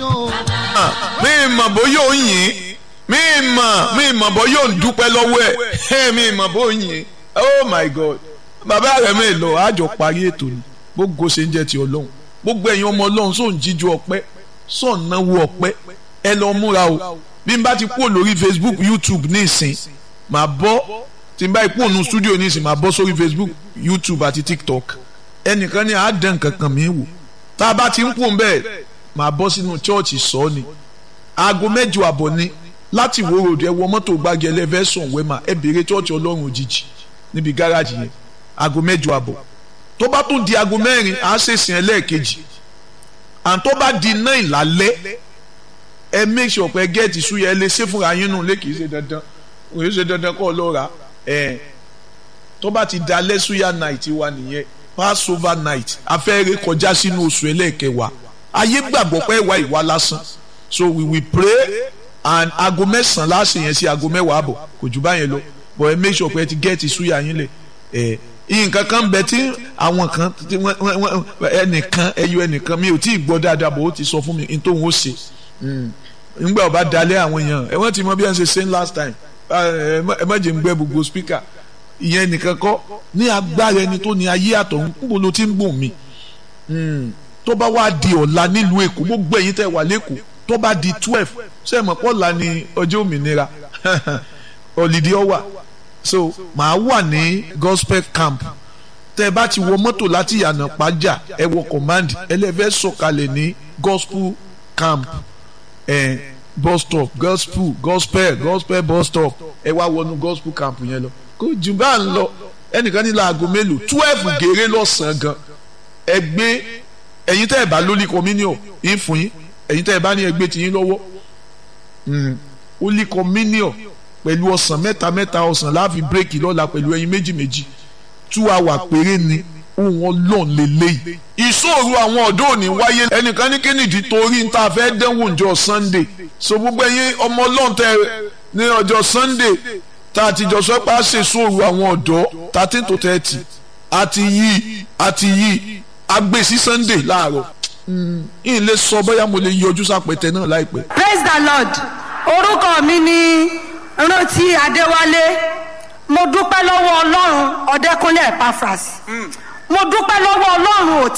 o. mi mọ̀ bóyá ò ń yìn mi mọ̀ mi mọ̀ bóyá ò ń dúpẹ́ lọ́wọ́ ẹ̀ mi mọ̀ bóyá ò ń yìn oh my god bàbá rẹ̀ mi lọ àjọ parí ètò ni gbogbo ṣe ń jẹ́ ti ọlọ́run gbogbo ẹ̀yin ọmọ ọlọ́run sóun jíjú ọpẹ́ sóun náwó ọpẹ́ ẹ lọ múra o bí n bá ti kúrò lórí facebook youtube ní ìsìn màá bọ́ tí n bá kúrò ní studio ní ìsìn màá bọ́ sórí facebook youtube àti tiktok ẹnìkan ní àádán kankan mi wò tá a bá ti ń kú bẹ́ẹ̀ màá bọ́ sínú chọ́ọ̀chì sọ ni aago mẹ́jọ àbọ̀ ni láti wo ròdù ẹ wọ mọ́tò gbági ẹlẹ́fẹ́ sùn wẹ́mà ẹ béèrè chọ́ọ̀chì ọlọ́run òjijì níbi gáràjì yẹn aago mẹ́jọ àbọ̀ tó bá tún di aago mẹ́rin à á ṣèsìn ẹlẹ́ẹ̀kejì and tó bá di náà ìlálẹ́ ẹ make sure pé gẹ́ẹ̀tì súyẹ ẹ lè ṣe fúnra yín nù lé kìí ṣe dandan kìí ṣe dandan kọ́ ló ra ẹ tó bá ti dalẹ́ súyà night wa nìyẹn passover night afẹ́rẹ́ kọjá sínú oṣù ẹlẹ́ẹ̀kẹwàá ayé gbàgbọ́ pé ìwà ìwà lásán so we will pray and aago mẹ́sàn-án láṣẹ yẹn sí aago mẹ́wàá àbọ̀ kò jù báyẹn lọ but ẹ make sure pé ẹ ti gẹ́ẹ̀tì súyà yín lẹ̀ ẹ nǹkan kan bẹ tí àwọn kan tí wọ́n wọ́n ẹnìkan ẹyọ ẹnìkan mi ò tí ì gbọ́ dáadáa bò ó ti sọ fún mi ní tóun ó ṣe nígbà ọba dalẹ̀ àwọn èèyàn ẹ wọ́n ti mọ bí wọ́n ṣe ṣe last time ẹ má jẹ́ ń gbẹ́ gbogbo speaker ìyẹn nìkan kọ́ ní agbára ẹni tó ní ayé àtọ̀hún níbo ló ti ń gbọ̀n mi tó bá wá di ọ̀la nílùú èkó gbogbo ẹ̀yin tẹ́ wà lẹ́kọ̀ọ́ tó bá di twelve ṣé ẹ mọ̀ pọ̀ la ni ọjọ́ òmìnira ọ̀lìdí ọ̀wà so màá wà ní gospel camp tẹ́ ẹ bá ti wọ mọ́tò láti yànnà pàjá ẹ wọ command ẹlẹ́fẹ́ sọ̀kalẹ̀ ní gospel camp eh, bus stop gospel gospel gospel bus stop ẹ wá wọnú gospel camp yẹn lọ kó jù bá ń lọ ẹnìkan ní láago mélòó twelve gèrè lọ́sàn-án gan ẹ gbé ẹ̀yin tẹ́ ẹ bá lólì communion yín fún yín ẹ̀yin tẹ́ ẹ bá ní ẹgbẹ́ tiyín lọ́wọ́ holy communion pẹ̀lú ọ̀sán mẹ́ta mẹ́ta ọ̀sán láàfin bírèkì lọ́la pẹ̀lú ẹyin méjì méjì two hour péré ni ohun ọlọ́run lélẹ́yìí. ìṣòro àwọn ọ̀dọ́ òní wáyé ẹnìkan ní kínìdí torí ń ta fẹ́ dẹ́wọ̀n ọjọ́ sunday so gbogbo ẹ̀yin ọmọ ọlọ́run tẹ ní ọjọ́ sunday tá a ti jọ sọ pé a ṣe ìṣòro àwọn ọ̀dọ́ thirteen to thirty àti yí àti yí agbè sí sunday láàárọ̀ yìí lè sọ bóyá mo lè yọjú sápẹ̀tẹ̀ náà láìpẹ́. praise the lord orúkọ mi ni rántí adéwálé mo dúpẹ́ lọ́wọ́ ọlọ́run ọ̀dẹ́kúnlé epaphras mo dúpẹ́ lọ́wọ́ ọlọ́run òtí.